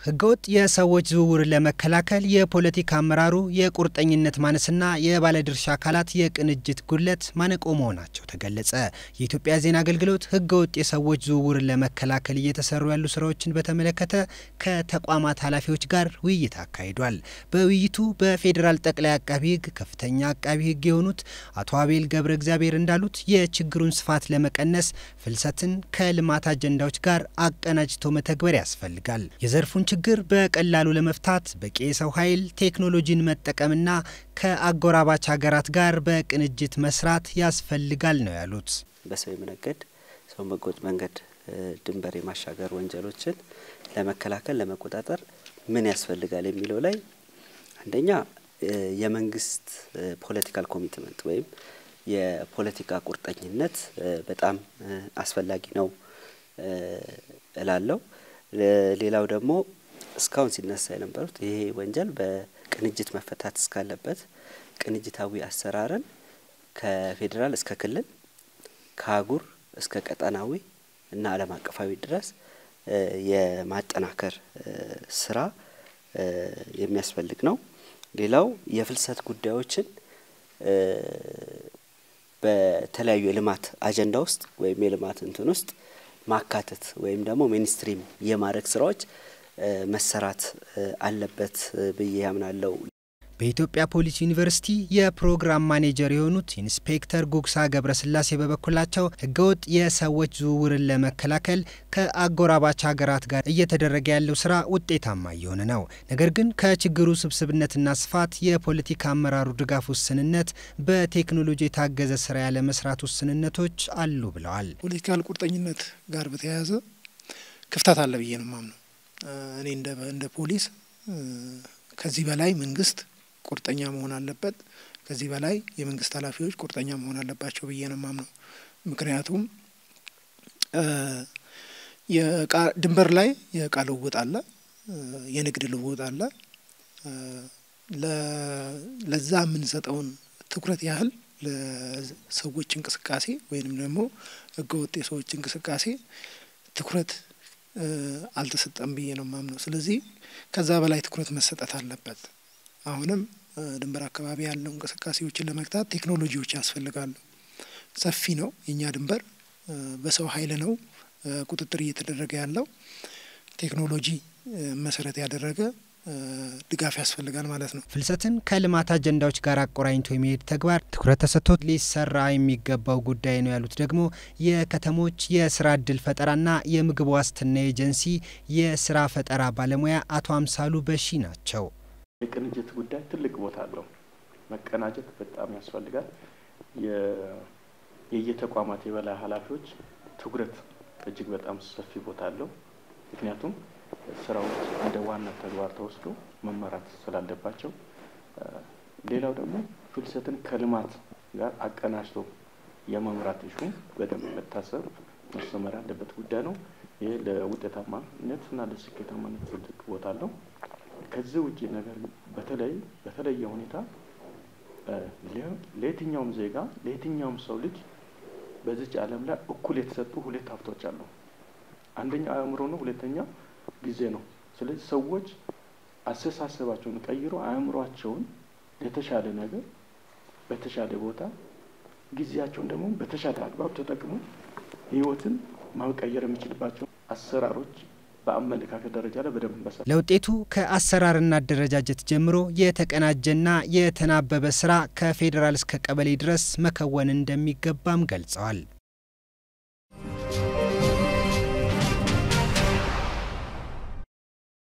ህገወጥ የሰዎች ዝውውርን ለመከላከል የፖለቲካ አመራሩ የቁርጠኝነት ማነስና የባለድርሻ አካላት የቅንጅት ጉድለት ማነቆ መሆናቸው ተገለጸ። የኢትዮጵያ ዜና አገልግሎት ህገወጥ የሰዎች ዝውውርን ለመከላከል እየተሰሩ ያሉ ስራዎችን በተመለከተ ከተቋማት ኃላፊዎች ጋር ውይይት አካሂዷል። በውይይቱ በፌዴራል ጠቅላይ አቃቢ ህግ ከፍተኛ አቃቢ ህግ የሆኑት አቶ አቤል ገብረ እግዚአብሔር እንዳሉት የችግሩን ስፋት ለመቀነስ ፍልሰትን ከልማት አጀንዳዎች ጋር አቀናጅቶ መተግበር ያስፈልጋል። የዘርፉን ችግር በቀላሉ ለመፍታት በቂ የሰው ኃይል ቴክኖሎጂን መጠቀምና ከአጎራባች ሀገራት ጋር በቅንጅት መስራት ያስፈልጋል ነው ያሉት። በሰው የመነገድ ሰውን በህገወጥ መንገድ ድንበር የማሻገር ወንጀሎችን ለመከላከል ለመቆጣጠር ምን ያስፈልጋል የሚለው ላይ አንደኛ የመንግስት ፖለቲካል ኮሚትመንት ወይም የፖለቲካ ቁርጠኝነት በጣም አስፈላጊ ነው እላለሁ። ሌላው ደግሞ እስካሁን ሲነሳ የነበሩት ይሄ ወንጀል በቅንጅት መፈታት እስካለበት ቅንጅታዊ አሰራርን ከፌዴራል እስከ ክልል ከአህጉር እስከ ቀጠናዊ እና ዓለም አቀፋዊ ድረስ የማጠናከር ስራ የሚያስፈልግ ነው። ሌላው የፍልሰት ጉዳዮችን በተለያዩ የልማት አጀንዳ ውስጥ ወይም የልማት እንትን ውስጥ ማካተት ወይም ደግሞ ሚኒስትሪም የማድረግ ስራዎች መሰራት አለበት ብዬ ያምናለው። በኢትዮጵያ ፖሊስ ዩኒቨርሲቲ የፕሮግራም ማኔጀር የሆኑት ኢንስፔክተር ጉግሳ ገብረስላሴ በበኩላቸው ህገወጥ የሰዎች ዝውውርን ለመከላከል ከአጎራባች ሀገራት ጋር እየተደረገ ያለው ስራ ውጤታማ እየሆነ ነው። ነገር ግን ከችግሩ ስብስብነትና ስፋት፣ የፖለቲካ አመራሩ ድጋፍ ውስንነት፣ በቴክኖሎጂ የታገዘ ስራ ያለ መስራት ውስንነቶች አሉ ብለዋል። ፖለቲካል ቁርጠኝነት ጋር በተያያዘ ክፍተት አለ ብዬ ነው ማምነው። እኔ እንደ ፖሊስ ከዚህ በላይ መንግስት ቁርጠኛ መሆን አለበት። ከዚህ በላይ የመንግስት ኃላፊዎች ቁርጠኛ መሆን አለባቸው ብዬ ነው ማምነው። ምክንያቱም ድንበር ላይ የእቃ ልውውጥ አለ፣ የንግድ ልውውጥ አለ። ለዛ የምንሰጠውን ትኩረት ያህል ለሰዎች እንቅስቃሴ ወይንም ደግሞ ህገወጥ የሰዎች እንቅስቃሴ ትኩረት አልተሰጠም ብዬ ነው ማምነው። ስለዚህ ከዛ በላይ ትኩረት መሰጠት አለበት። አሁንም ድንበር አካባቢ ያለው እንቅስቃሴዎችን ለመግታት ቴክኖሎጂዎች ያስፈልጋሉ። ሰፊ ነው የእኛ ድንበር፣ በሰው ኃይል ነው ቁጥጥር እየተደረገ ያለው። ቴክኖሎጂ መሰረት ያደረገ ድጋፍ ያስፈልጋል ማለት ነው። ፍልሰትን ከልማት አጀንዳዎች ጋር አቆራኝቶ የሚሄድ ተግባር ትኩረት ተሰጥቶት ሊሰራ የሚገባው ጉዳይ ነው ያሉት ደግሞ የከተሞች የስራ እድል ፈጠራና የምግብ ዋስትና ኤጀንሲ የስራ ፈጠራ ባለሙያ አቶ አምሳሉ በሺ ናቸው። የቅንጅት ጉዳይ ትልቅ ቦታ አለው። መቀናጀት በጣም ያስፈልጋል። የየተቋማት የበላይ ኃላፊዎች ትኩረት እጅግ በጣም ሰፊ ቦታ አለው። ምክንያቱም ስራዎች እንደ ዋና ተግባር ተወስዶ መመራት ስላለባቸው፣ ሌላው ደግሞ ፍልሰትን ከልማት ጋር አቀናጅቶ የመምራት እሹ በደንብ መታሰብ መሰመር ያለበት ጉዳይ ነው። ይህ ለውጤታማነት እና ለስኬታማነት ትልቅ ቦታ አለው። ከዚህ ውጭ ነገር በተለይ በተለየ ሁኔታ ለየትኛውም ዜጋ ለየትኛውም ሰው ልጅ በዚች ዓለም ላይ እኩል የተሰጡ ሁለት ሀብቶች አሉ። አንደኛው አእምሮ ነው፣ ሁለተኛው ጊዜ ነው። ስለዚህ ሰዎች አስተሳሰባቸውን ቀይሮ አእምሯቸውን ለተሻለ ነገር በተሻለ ቦታ ጊዜያቸውን ደግሞ በተሻለ አግባብ ተጠቅሞ ህይወትን መቀየር የሚችልባቸው አሰራሮች በአመለካከት ደረጃ ላይ በደንብ መሰራት ለውጤቱ ከአሰራርና አደረጃጀት ጀምሮ የተቀናጀና የተናበበ ስራ ከፌዴራል እስከ ቀበሌ ድረስ መከወን እንደሚገባም ገልጸዋል።